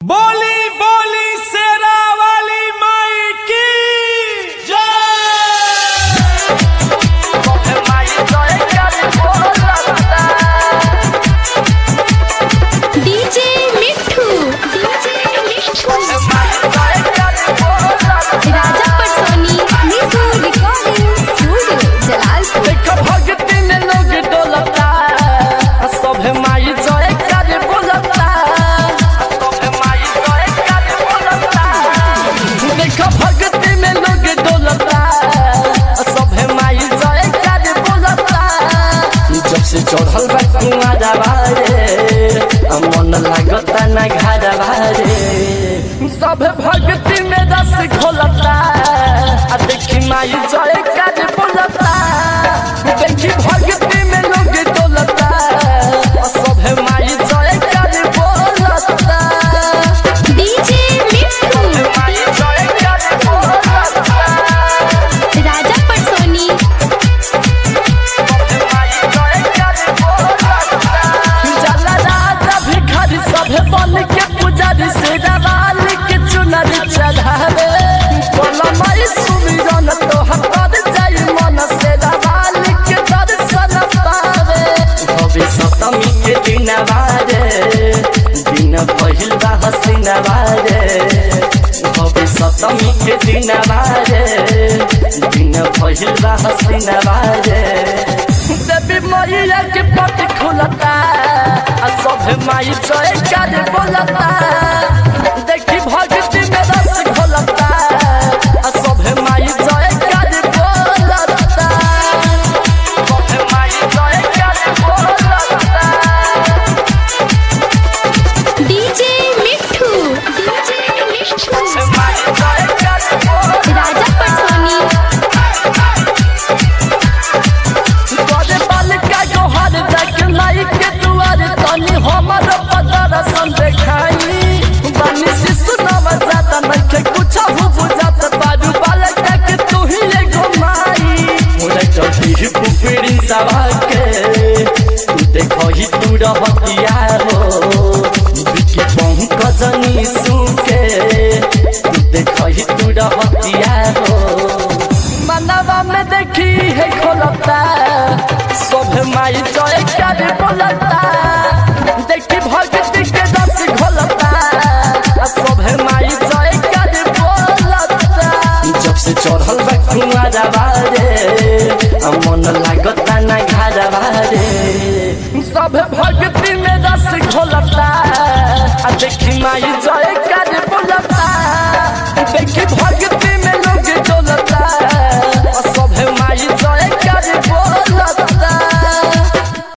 बोली बोली शेरा वाली माई की जय डीजे मिठू डीजे मिठू राजा पटसोनी निशु रिकॉर्डिंग स्टूडियो जलालपुर देख भक्ति में लोग डोलता सभे माई जय कर बोलता सभे माई जय कर बोलता देख भक्ति में लोग डोलता सभे माई जय कर बोलता जब से चढ़ल बा कुआरा बारे मन लागता ना घर बारे सब भक्ति में रस घोलता आ देखी माई जय कर बोलता देखी भक्ति में लोग डोलता आ सभे माई जय कर बोलता डीजे मिठू माई जय कर बोलता राजा पटसोनी माई जय कर बोलता जला राजा भिखारी सभे बन के पुजारी से दवाल के चुनरी चढ़ावे बोला माई सुमिरन तो हतर जाई मन से दवाल के दर्शन पावे भवे सप्तमी के दिन बारे दिन पहिल बा हसीन बारे भवे सप्तमी के दिन बारे दिन पहिल बा हसीन बारे देवी मैया के पट खुलता आ सब माई जय कर बोलता देखी भक्ति में रस घोलता आ सब माई जय कर बोलता सब माई जय कर बोलता डीजे मिठू डीजे मिठू माई जय कर बोलता राजा पटसोनी तोरे बालिका गोहर तक लाई के दुआर तनी हमर पदर सन देखाई बानी शिशु नव जात नखे कुछ हो बुझात बाजू बालिका के तू ही ले घुमाई मोरे चढ़ी ही पुपड़ी सवा के तू देखो ही तू रहतिया हो बिके पंकजनी सुके तू देखो ही तू रहतिया हो मनवा में देखी है खोलता सब माई जय कर बोलता